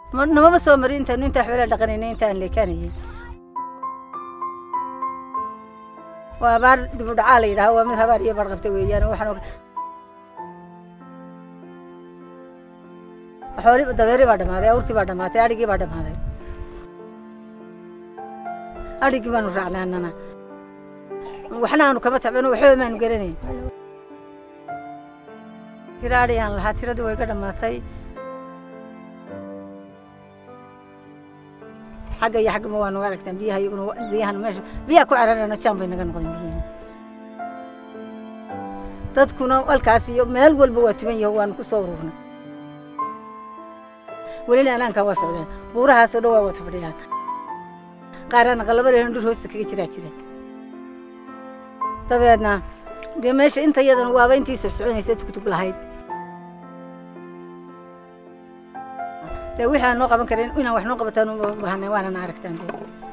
Ma- namaba soo marin intaanu intaa xoolaa dhaqanaynay intaan leekanayay waa abaar dib u dhacaa la yidhaha waa mid habaar iyo barqabta weeyaan waxaan og- xooli dabeeri baa dhammaaday awrtii baa dhammaatay adhigii baa dhammaaday adhigii baanu raacnay annana waxna aanu kama tabcano waxba maanu garanayn tira adhiyaan lahaa tiradii way ga dhammaatay xagga iyo xaggama waa naga aragtaan biyaha iyaguna wa- biyahana meesha biyaha ku cararana jaan bay naga noqdeen biyihi dadkuna halkaas iyo meel walba waa tuban yaho waanu ku soo ururnay welina anaankaa waa socdeen buurahaasoo dhan waa wata fadhiyaan qaarana qalabadeen dhur hoosta kaga jiraa jira dabeedna dee meesha inta iyadana waaba intii socsoconaysa tugtug lahayd dee wixii aan noo qaban karin inaan wax noo qabataan u baahanay waanana aragtaan dee